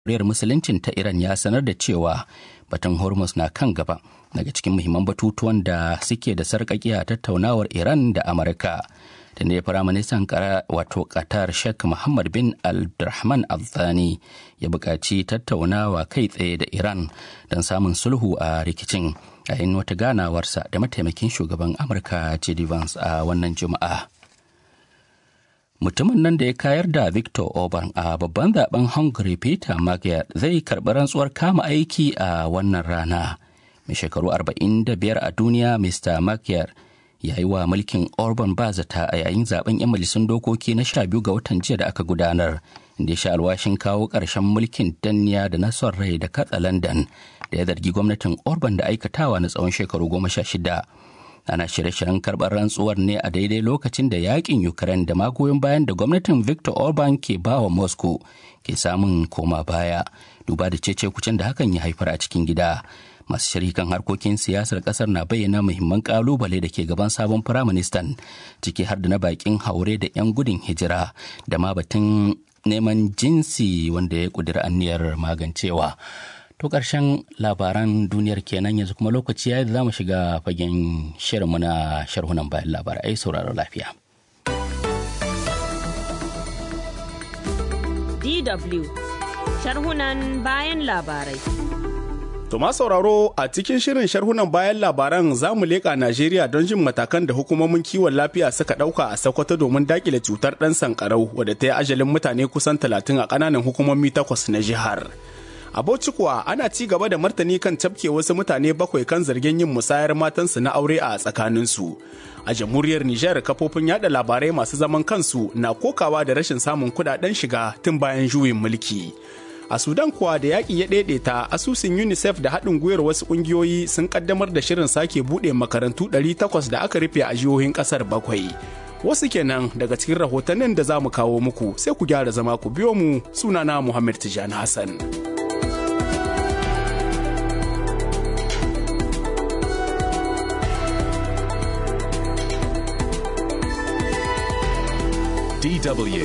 jamhuriyar musuluncin ta iran ya sanar da cewa batun hormuz na kan gaba daga cikin muhimman batutuwan da suke da sarƙaƙi a tattaunawar iran da amurka da ne firaministan wato qatar sheikh muhammad bin abdulrahman al-thani ya buƙaci tattaunawa kai tsaye da iran don samun sulhu a rikicin yayin wata ganawarsa da mataimakin shugaban amurka j.d. vance a wannan juma'a mutumin nan da ya kayar da victor orban a babban zaben hungary peter magyar zai karɓi rantsuwar kama aiki a wannan rana mai shekaru 45 a duniya mr magyar ya yi wa mulkin orban ba zata a yayin zaben 'yan majalisun dokoki na 12 ga watan jiya da aka gudanar inda ya sha alwashin kawo ƙarshen mulkin danniya da na son rai da katsa london da ya zargi gwamnatin orban da aikatawa na tsawon shekaru goma sha shida ana shirye-shiryen karɓar rantsuwar ne a daidai lokacin da yakin ukraine da magoyin bayan da gwamnatin victor orban ke bawa moscow ke samun koma baya duba da cece kucin da hakan ya haifar a cikin gida masu shirikan harkokin siyasar kasar na bayyana muhimman kalubale da ke gaban sabon firaministan ciki har da na bakin haure da 'yan gudun hijira da ma batun neman jinsi wanda ya kudura anniyar magancewa to ƙarshen labaran duniyar kenan yanzu kuma lokaci ya da za mu shiga fagen shirinmu na sharhunan bayan labarai sauraro lafiya DW sharhunan bayan labarai To ma sauraro a cikin shirin sharhunan bayan labaran za mu leƙa Najeriya don jin matakan da hukumomin kiwon lafiya suka ɗauka a Sokoto domin daƙile cutar ɗan sankarau wadda ta yi ajalin mutane kusan talatin a ƙananan hukumomi takwas na jihar. A Bauchi kuwa ana ci gaba da martani kan cafke wasu mutane bakwai kan zargin yin musayar matansu na aure a tsakaninsu. A jamhuriyar Nijar kafofin yada labarai masu zaman kansu na kokawa da rashin samun kudaden shiga tun bayan juyin mulki. A Sudan kuwa da yaƙi ya ɗaiɗaita asusun UNICEF da haɗin gwiwar wasu ƙungiyoyi sun ƙaddamar da shirin sake buɗe makarantu 800 da aka rufe a jihohin ƙasar bakwai. Wasu kenan daga cikin rahotannin da za mu kawo muku sai ku gyara zama ku biyo mu sunana Muhammad Tijani Hassan. DW.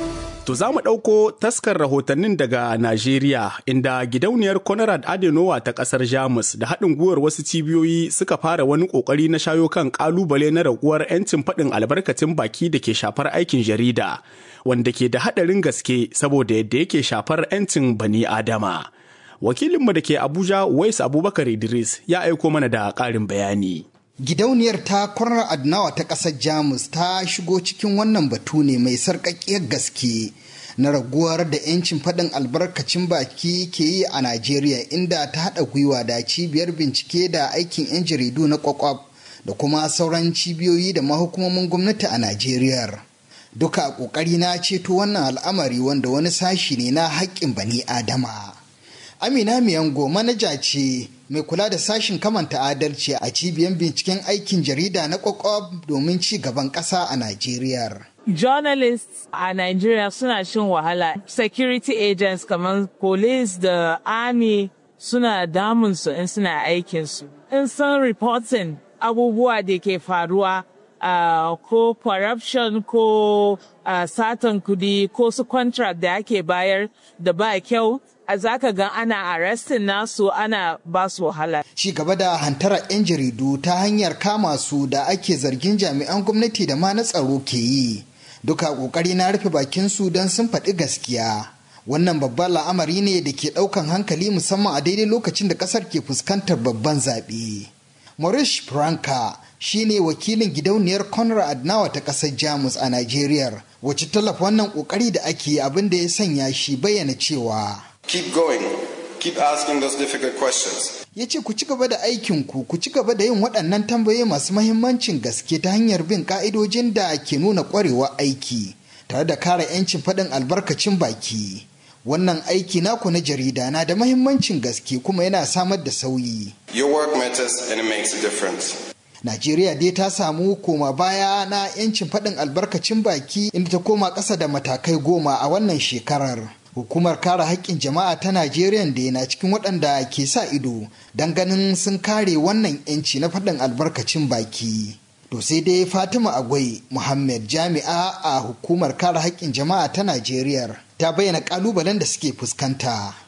To za mu ɗauko taskar rahotannin daga Najeriya inda gidauniyar Conrad Adenowa ta ƙasar Jamus da haɗin gwiwar wasu cibiyoyi suka fara wani ƙoƙari na shayo kan ƙalubale na raguwar 'yancin faɗin albarkacin baki da ke shafar aikin jarida, wanda ke da haɗarin gaske saboda yadda yake shafar 'yancin bani Adama. Wakilinmu da ke Abuja, Wais Abubakar Idris, ya aiko mana da ƙarin bayani. Gidauniyar ta kwarar Adnawa ta ƙasar Jamus ta shigo cikin wannan batu ne mai sarƙaƙƙiyar gaske na raguwar da 'yancin faɗin albarkacin baki ke yi a Najeriya inda ta haɗa gwiwa da cibiyar bincike da aikin 'yan jaridu na kwakwab da kuma sauran cibiyoyi da mahukumomin gwamnati a Najeriya. Duka a ƙoƙari na ceto wannan al'amari wanda wani sashi ne na haƙƙin bani Adama. Amina Miyango manaja ce mai kula da sashin kamanta adalci a cibiyar binciken aikin jarida na kwakwab domin ci gaban ƙasa a Najeriya. Journalists a Nigeria suna shin wahala. Security agents kamar police da army suna damunsu in suna aikinsu. In sun reporting abubuwa da ke faruwa uh, ko corruption ko uh, satan kudi ko su contract da ake bayar da ba kyau a zaka ga ana arrestin nasu ana ba su wahala. Ci gaba da hantara 'yan jaridu ta hanyar kama su da ake zargin jami'an gwamnati da ma na tsaro ke yi. Duka kokari na rufe bakin su don sun faɗi gaskiya. Wannan babban la'amari ne da ke ɗaukan hankali musamman a daidai lokacin da ƙasar ke fuskantar babban zaɓe. Maurice Franka shine wakilin gidauniyar Conrad Adnawa ta ƙasar Jamus a Najeriya, wacce tallafa wannan ƙoƙari da ake abin da ya sanya shi bayyana cewa. Keep going. Keep asking those difficult questions. Ya ce ku ci gaba da aikinku, ku ci gaba da yin waɗannan tambayoyi masu mahimmancin gaske ta hanyar bin ƙa'idojin da ke nuna ƙwarewa aiki, tare da kare 'yancin faɗin albarkacin baki. Wannan aiki naku na jarida na da mahimmancin gaske kuma yana samar da sauyi. Your work matters and it makes a difference. Najeriya dai ta samu koma baya na 'yancin faɗin albarkacin baki inda ta koma ƙasa da matakai goma a wannan shekarar. Hukumar kare haƙƙin jama'a ta Najeriya da yana cikin waɗanda ke sa ido don ganin sun kare wannan 'yanci na faɗin albarkacin baki. To sai dai Fatima Agwai Muhammad jami'a a hukumar kare haƙƙin jama'a ta Najeriya ta bayyana ƙalubalen da suke fuskanta.